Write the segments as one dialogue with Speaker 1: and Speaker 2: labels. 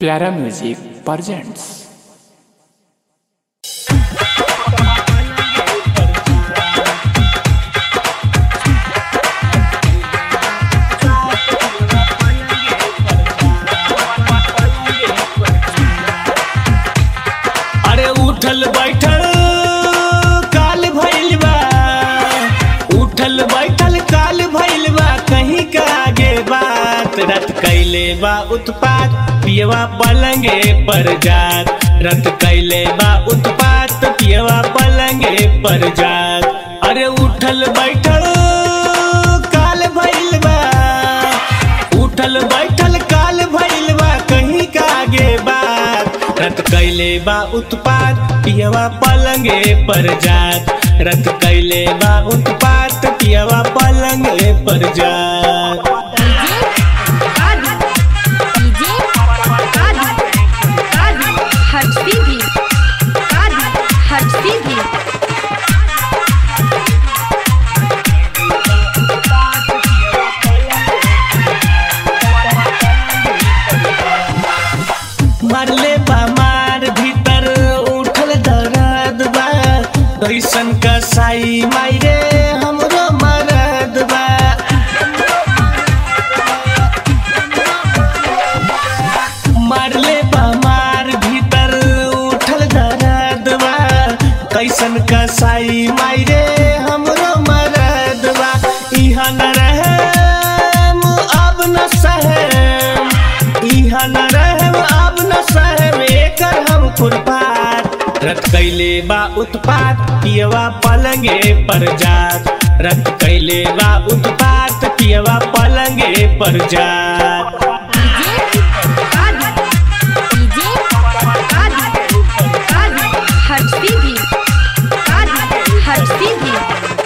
Speaker 1: प्यारा music presents
Speaker 2: अरे उठल बैठल काल भइल बा उठल बैठल काल भइल बा कहीं का आगे बात रत कैले बा उत्पात पियवा पलंगे पर जात रत कैले बा उत्पात पियवा पलंगे पर जात अरे उठल बैठल काल भइल बा उठल बैठल काल भइल बा कहीं का आगे बात रत कैले बा उत्पात पियवा पलंगे पर जात रत कैले बा उत्पात पियवा पलंगे पर जात
Speaker 3: हटती भी हटती भी
Speaker 2: मरले बा मार भीतर उठल दर्द बा कैसन कसाई मायरे हमरो मरद बा मारले बा मार भीतर उठल दर्द बा कैसन कसाई मायरे हमरो मरद बा इहा न रहे अब न सहे इहा न रहे अब न सहे एकर हम खुरपात रत कैले बा उत्पात पियवा पलंगे पर जात रत कैले बा उत्पात पियवा पलंगे पर जात
Speaker 3: हटती भी हटती भी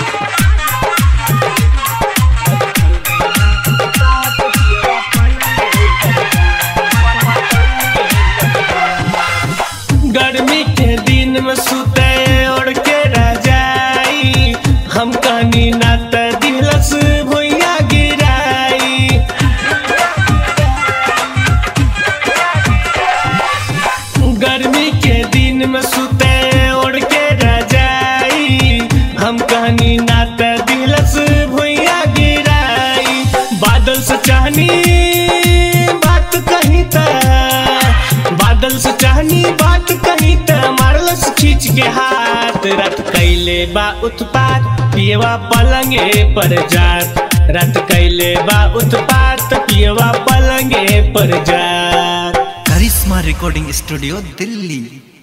Speaker 2: गर्मी के दिन में सुते ओढ़ के रजाई हम कहनी ना त दिलस भुइया गिराई गर्मी के दिन में सुते ओढ़ के रजाई हम कहनी ना त दिलस भुइया गिराई बादल से चाहनी बात कही त बादल से चाहनी बात कही त मारलस खींच के हाथ रत कैले बा उत्पात पियवा पलंगे पर जात रत कैले बा उत्पात पियवा पलंगे पर जात
Speaker 4: करिश्मा रिकॉर्डिंग स्टूडियो दिल्ली